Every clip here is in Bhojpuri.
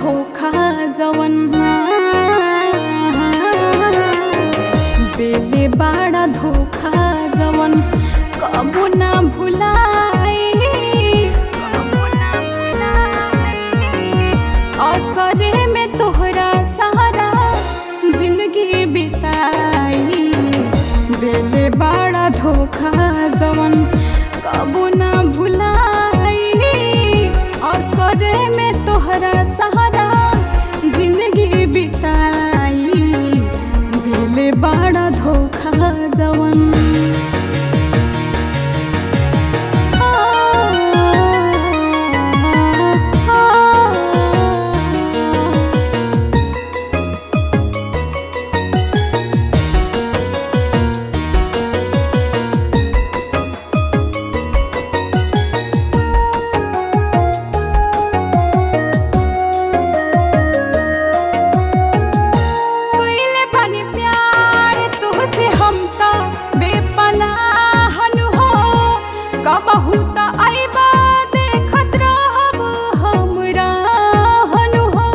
धोखा जवन बेले बाड़ा धोखा जवन कबो ना भुलाई असरे में तोहरा सहारा जिंदगी बिताई बेले बाड़ा धोखा जवन कबो ना भुलाई असरे में तोहरा सहारा जिंदगी बिताई बेले बाड़ा धोखा जवन कइले बानी प्यार तुहसे हम त बेपनाह नु हो कबहू त आइबा देखत रहब हमरा हनु हो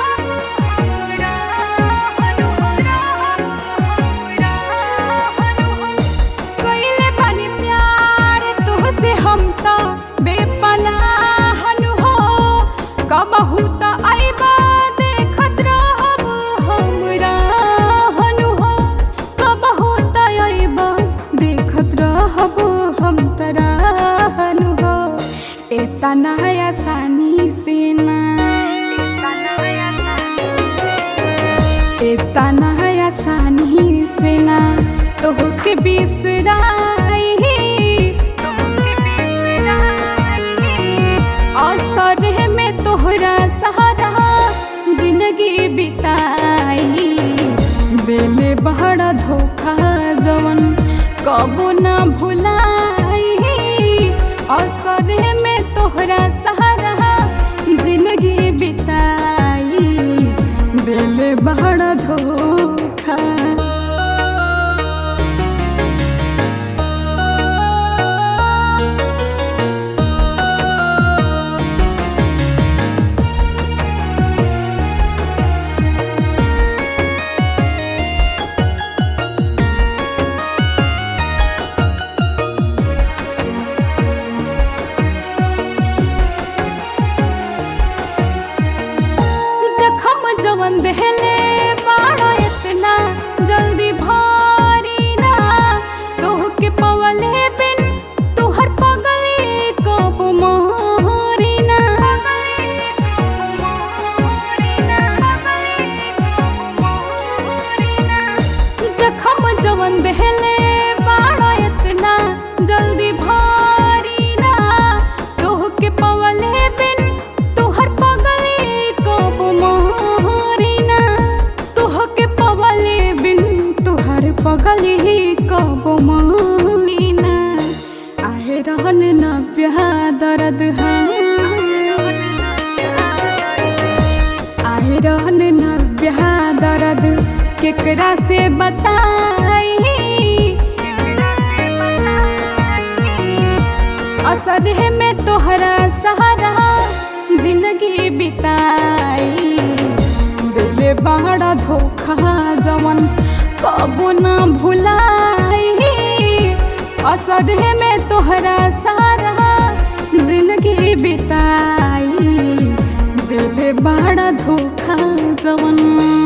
कइले बानी प्यार तुहसे हम त बेपनाह नु हो कबहू त आइबा देखत रहब हमरा हनु हो कबहू त आइबा देखत रहब हम तरा हनु हो एतना आसानी से ना एतना आसानी से ना तोहके बिसराई असरे में तोहरा सहारा जिंदगी बिताई बेले बड़ा धोखा जवन कबो ना भुलाई असरे में तोहरा सहारा जिंदगी बिताई बेले बड़ा धोखा जखम जवन देहले बाड़ा इतना जल्दी भारी ना तोहके पवले बिन तुहर पगले कब मोहरी ना जखम जवन देहले बाड़ा इतना जल्दी भारी ना तोहके पवले बिन तुहर पगले कब मोहरी ना तोहके पवले बिन तुहर पगले कब मोहरी ना आहे रहन न ब्याह दर्द आहे रहन न ब्याह दर्द केकरा से बताई असर में तोहरा सहारा जिंदगी बिताई दिले बड़ा धोखा जवन कबो ना भुलाई असर में तोहरा सहारा जिंदगी बिताई दिले बड़ा धोखा जवन